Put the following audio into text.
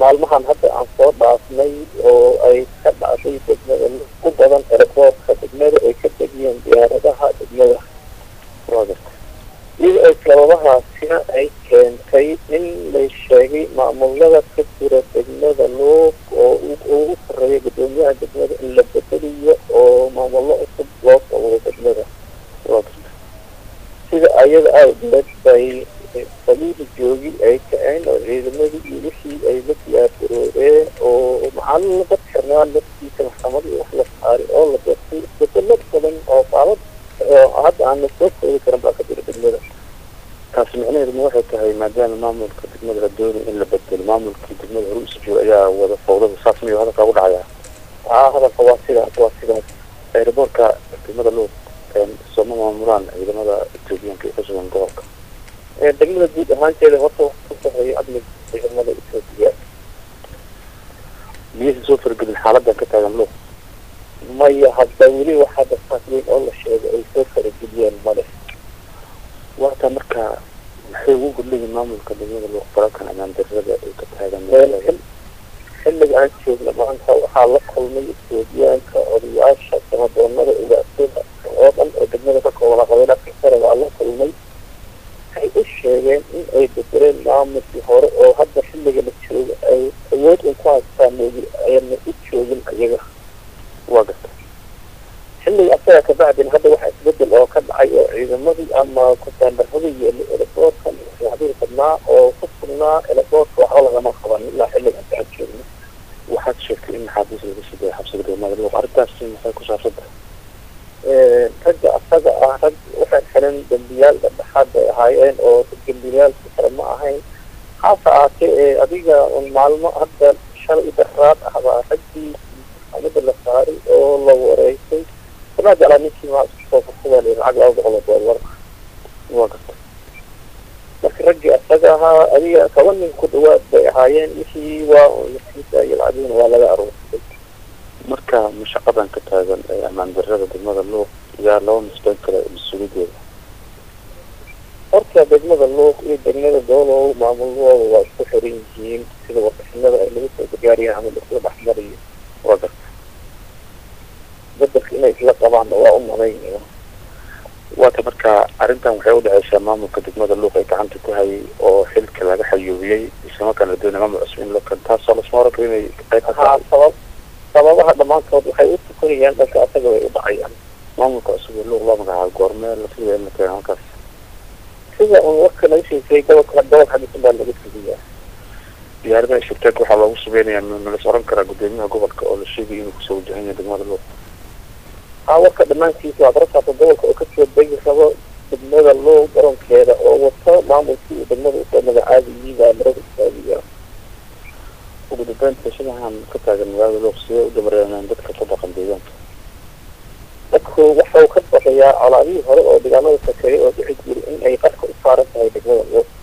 maalmahan hadda aan soo dhaafnay oo ay ka dhacday degmada u badan eraboortka degmada ay ka degiyeen diyaaradaha degmada iyada ay sababahaasina ay keentay in lay sheegay maamulada ka jira degmada luuq oo ugu sareeya gudoomiyaha degmada in la bedeliyo oo maamullo cusub loo sawiro degmada sida ayada awgeed bay saliida joogi ay kaceen oo ciidamadii iyo wixii ay la diyaargaroobeen oo macalin dad xirnaan laftiisa maxkamad iyo wax la saaray oo la beertay isbedelo badan oo qaalad hadda aan la soo koobi karin baa ka jira degmada taasi micnaheedu ma waxay tahay maadaama maamulka degmada la doonay in la bedelo maamulkii degmada hore usi jooga ayaa wada fawdada saas miyo hadalkaa u dhacaya haa hadalka waa sidaas waa sidaas eeraboorka degmada luuq sooma maamulaan ciidamada etoobiyaanka ee kusugan gobolka degmada guud ahaanteeda horta wax ku sareeya amniga ciidamada etoobiya miyaysan soo faragelin xaaladan ka taagan luuq maya hadda weli waxaa dafaas weyn oo la sheegay ay soo farageliyeen male waata marka maxay ugu gudlayiin maamulka degmada luuq falalkan amaan darrada ay ka taagan xilliga aan joogna maanta waxaa la kulmay etoobiyaanka odayaasha samadoonada ugaasada oo dhan oo degmada ka koobana qabiila kasara waa la kulmay waxay u sheegeen in ay bedeleen maamulkii hore oo hadda xilliga la jooga ay awood un ku haystaan moogi ayna u joogin ayaga waa garta xilliga asaga kabacdin hadda waxaa isbedel oo ka dhacay oo ciidamadii ama kusaandaradii iyo elaboorkan waxyaabihii badnaa oo ku sugnaa elaboorka waxba lagama qaban ilaa xilliga hadda aan joogno waxaad sheegtay in maxaabiis laga sii daya xabsiga degmada luuq arrintaasi maxay ku saabsan tahay ragga asaga ah rag waxay xiran dambiyaal dhexdhexaad bay ahaayeen oo dambiyaalki kale ma ahayn haase ahaatee ee adiga un maalmo hadda shalay daraad ah baa raggii amada la saaray oo la wareysay sanaa jeclaa ninkii maa isku soo fursadaa lacag laba boqol oo doolar waa garta marka raggii asaga ahaa adiga toban nin ku dhawaad bay ahaayeen wixii waa lasiisa iyo lacagihina waa laga aruursay marka mashaqadan ka taagan ee amaan darrada degmada luuq yaa laba misbeyn kale mas-uuliyadeeda horta degmada luuq iyo degmada doolow maamuladooda waa isku xiran yihiin sida warbixinada ay lagu soo gargaariyeen ama lasoo dhexmarayo waa garta bedelka inay isla qabaanna waa u malaynaya waata marka arrintan waxay udhexeysaa maamulka degmada luuq ay gacanta ku hayay oo xilka laga xayuubiyey islamarkaana la doonay maamul cusub in loo keno taasoo lasma oran karo inay qayb ka haa tahay sabab sababaha dhammaantood waxay u tukanayaan dhanka asaga way u dhacayaan maamulka cusub ee luuq loo magacaabo goormee la filaya in la keeno halkaas sida un warka laga sheegay gobolka gobolka xadisan baa laga fuliyaa diyaaradaha shirteek waxaa loogu subeynayaa malas oran karaa gudoomiyaha gobolka oo la sheegay inuu kusoo wajahan yahay degmada luuq haa warka dhammaantiisa waa darakaasa gobolka oo kasoo degi rabo degmada luuq garoonkeeda oo wato maamulkii uu degmada usoo magacaabayay baa marada istaagiya ugu dambeynta shidahan ka taagan magaalada luuq sidee u damareeneen dadka ka dhaqan deegaanka dadku waxau ka baqayaa colaadihii hore oo dagaalada sakeeyay oo dhici jiray in ay qarka u saaran tahay degmada luuq